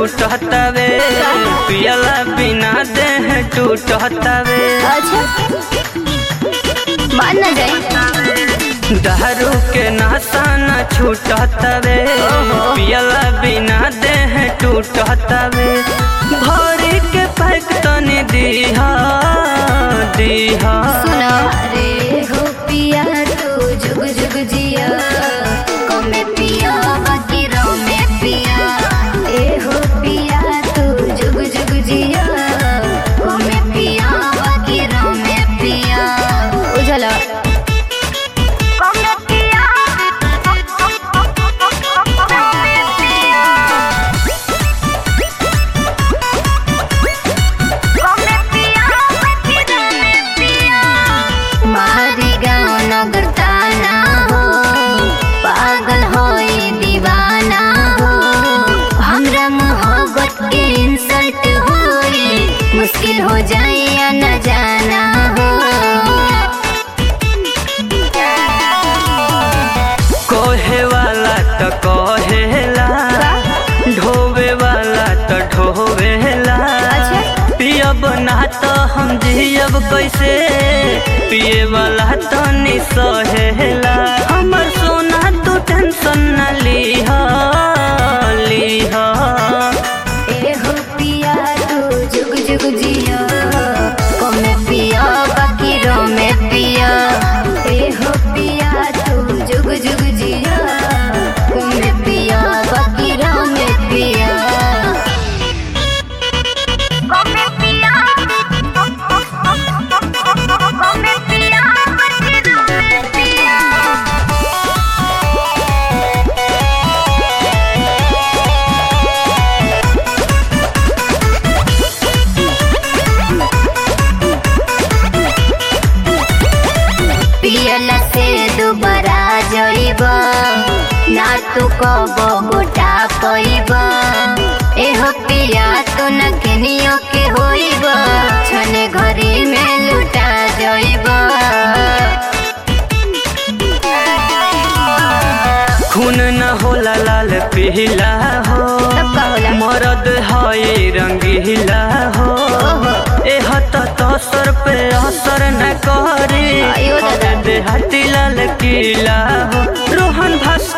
छूटतावे पियला बिना देह टूटतावे अच्छा मान न जाए दारू के नशा न छूटतावे पियला बिना देह टूटतावे भरी के पैक तनी दीहा दीहा सुनो रे हो पिया तू जुग जुग जिया कमे पिया बाकी रो में पिया ए हो पिया तू जुग जुग जिया कमे पिया बाकी रो में पिया उजला कमे पिया मारी गाँव नगर ताना हो पागल होई दीवाना हो हमरा मोहब्बत के इंसल्ट होई मुश्किल हो जाए या न जाना हो कोहे वाला तो कहेला ढोवे वाला तो ढोवेला अच्छा। पियब ना तो हम जियब कैसे पिए वाला तो नि सहेला हमर सोना तू टेंशन न लीह लीह ए हो पिया तू जुग जुग जिया कमे पिया बाकी रो में पिया ए हो पिया तू जुग जुग जिया कमे पिया बाकी रो में पिया कमे पिया कमे पिया बाकी रो में पिया पियला से दोबारा जइब ना तू कब गोटा कइब एहो पिया तो न केनियो के होइब छने घरी में लुटा जइब खून न होला लाल पीला हो तब का होला? मरद है रंगीला हो ओहो। एह तो सर पे असर न करे आयो दादा। देहाती लाल किला हो रोहन भास्कर